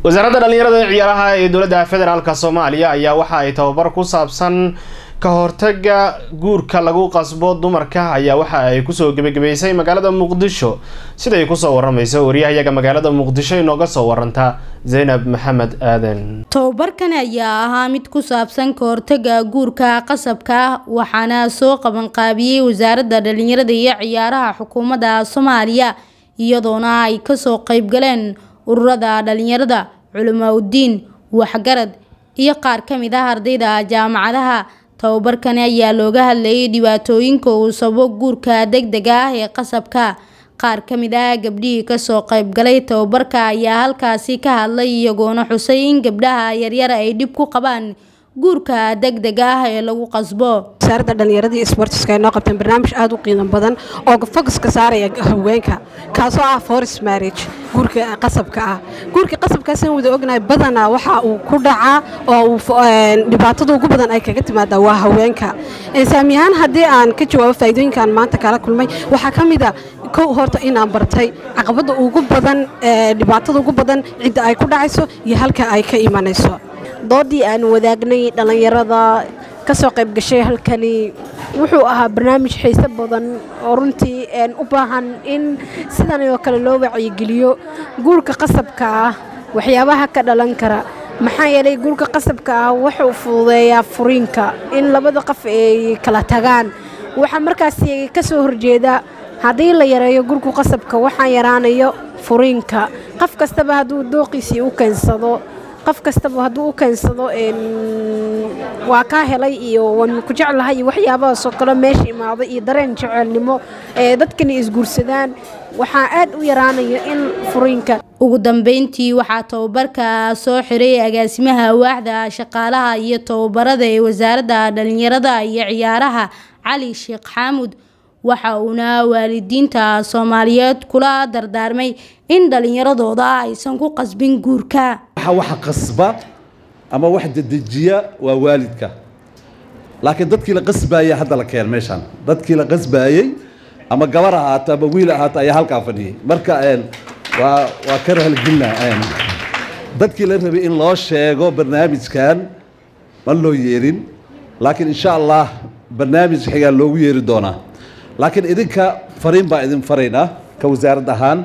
wasaaradda dhallinyarada ee ciyaaraha ee dowladda federaalk soomaaliya ayaa waxa ay tababar ku saabsan ka hortaga guurka lagu qasbo dumarka ayaa waxa ay kusoo gebagabeysay magaalada muqdisho siday kusoo waramayso waryahayaga magaalada muqdisho inooga soo waranta zaynab maxamed aadan tababarkan ayaa ahaa mid ku saabsan ka hortaga guurka qasabka ah waxaana soo qabanqaabiyey wasaaradda dhallinyarada iyo ciyaaraha xukuumadda soomaaliya iyadoona ay kasoo qeybgaleen ururada dhalinyarada culamaa udiin waxgarad iyo qaar ka mid ah ardayda jaamacadaha tababarkani ayaa looga hadlayay dhibaatooyinka uu sababo guurka degdega ah ee qasabka qaar ka mid ah gabdhihii kasoo qeybgalay tababarka ayaa halkaasi ka hadlay iyagoona xusay in gabdhaha yaryar ay dhib ku qabaan guurka degdega ah ee lagu qasbo wasaaradda dhallinyaradii sportiska ay noo qabteen barnaamij aada u qiimo badan oo focuska saaraya haweenka kaasoo ah forest marriage guurka qasabka ah guurka qasabkaasaan wada ognahay badanaa waxa uu ku dhacaa oo uu dhibaatada ugu badan ay kaga timaadaa waa haweenka saami ahaan haddii aan ka jawaabo faa'iidooyinkaan maanta kala kulmay waxaa ka mid a kow horta inaan bartay caqabadda ugu badan dhibaatada ugu badan cidda ay ku dhacayso iyo halka ay ka imanayso doodii aan wadaagnay dhallinyarada ka soo qayb gashay halkani wuxuu ahaa barnaamij xiise badan oo runtii u baahan in sidan oo kale loo wacyigeliyo guurka qasabka ah waxyaabaha ka dhalan kara maxaa yeelay guurka qasabka ah wuxuu fududeeyaa furiinka in labada qof ay kala tagaan waxaa markaasi ka soo horjeeda haddii la yareeyo gurku qasabka waxaa yaraanayo furiinka qof kastaba hadduu dooqiisii u keensado qof kastaba hadduu u keensado waa kaa helay iyo waan ku jeclahay iyo waxyaabahaasoo kale meesha imaado iyo dareen jecelnimo ee dadkani isguursadaan waxaa aad u yaraanaya in furiinka ugu dambeyntii waxaa tababarka soo xiray agaasimaha waaxda shaqaalaha iyo tababarada ee wasaaradda dhallinyarada iyo ciyaaraha cali sheekh xaamud waxa uuna waalidiinta soomaaliyeed kula dardaarmay in dhallinyaradooda aysan ku qasbin guurka waxa qasba ama wax dedejiya waa waalidka laakiin dadkii la qasbaayay hadda la keen meeshaan dadkii la qasbaayey ama gabar ahaata ama wiil ahaata ayaa halkaa fadhiyay marka waa waa ka rahalgelina dadkii la rabay in loo sheego barnaamijkan ma loo yeerin laakiin insha allah barnaamij xigaa loogu yeeri doonaa laakiin idinka fariin baa idin faraynaa ka wasaarad ahaan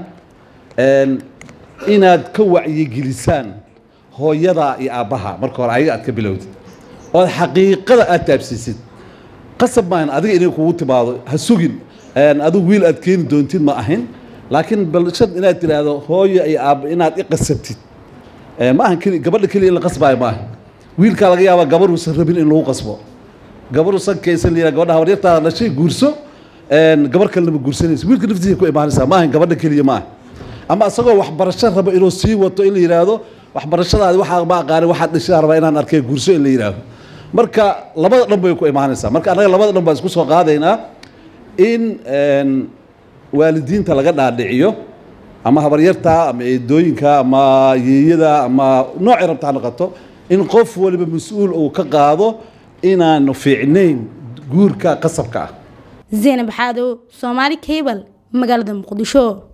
inaad ka wacyigelisaan hooyada iyo aabbaha marka hore ayaga aad ka bilowdid ood xaqiiqada aad taabsiisid qasab maahan adiga inay kugu timaado ha sugin adigu wiil aad keeni doontid ma ahayn laakiin balshad inaad tidhaahdo hooyo iyo aabba inaad i qasabtid ma ahan keli gabadha keliya in la qasbaayo ma ahan wiilkaa laga yaabaa gabaruusan rabin in lagu qasbo gabaruusan kaysan liyaa gabadha habaryartaada dhashay guurso gabar kalena ma guursanaysa wiilka naftiisa ku imaanaysaa ma ahan gabadha keliya ma aha ama isagoo waxbarasho raba inuu sii wato in la yidhaahdo waxbarashadaadi waxaa ma aqaani waxaad dhashaa rabaa inaan arkay guurso in la yidhaahdo marka labada dhan bay ku imaanaysaa marka annaga labada dhan baan isku soo qaadaynaa in waalidiinta laga dhaadhiciyo ama habaryarta ama eedooyinka ama yeeyada ama noocay rabta ha noqoto in qof waliba mas-uul uu ka qaado inaanu fiicnayn guurka qasabka ah zaynab xaadow soomaali cable magaalada muqdisho